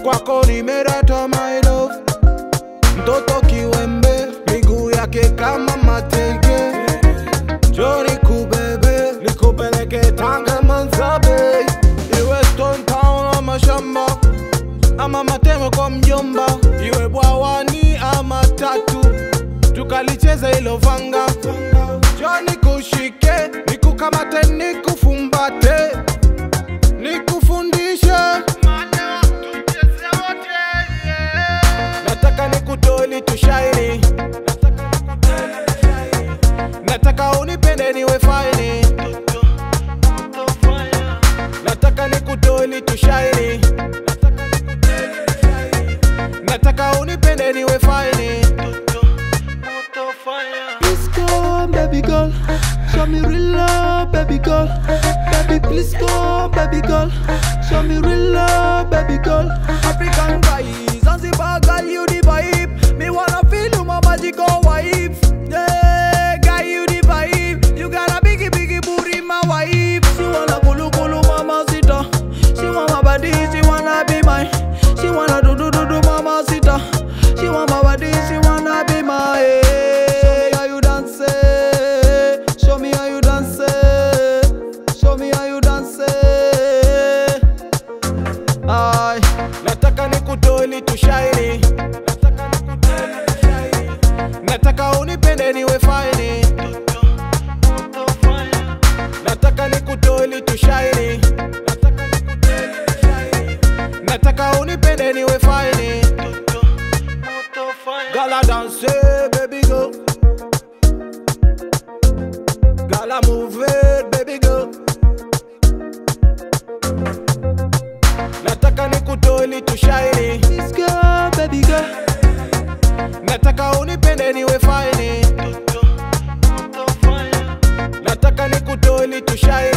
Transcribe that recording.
kwako nimerata my love mtoto kiwembe miguu yake kama mateke joni kubebe nikupeleke tanga manzabe iwe stone town ama shamba ama matemo kwa mjomba iwe bwawani ama tatu tukalicheza ilo vanga joni kushike nikukamate nikufumbate nikufundishe nataka nikutoli tushaini nataka unipende niwe faini nataka nikutoli tushaini nataka unipende niwe faini Please come, baby girl. Show me real love, baby girl. Baby, please come, baby girl. Show me real love, baby girl. African guys, Zanzibar girl, you the vibe. Me wanna feel you, my magical wife. Yeah, guy, you the vibe. You got a biggie, biggie booty, my wife. She wanna kulu kulu, mama sita. She want my body, she wanna be mine. She wanna do do do do, mama sita. She want my body, she wanna be my. Show me how you dance. eh. Show me how you dance. eh. Show me how you dance. eh. Aye. nataka nikutoli tushaini nataka unipende niwe faini nataka nikutoli tushaini nataka unipende niwe faini gala danse baby go gala move it baby go nataka nikutoli tushaini This girl, baby girl. nataka unipende niwe faini nataka nikutoli tushaini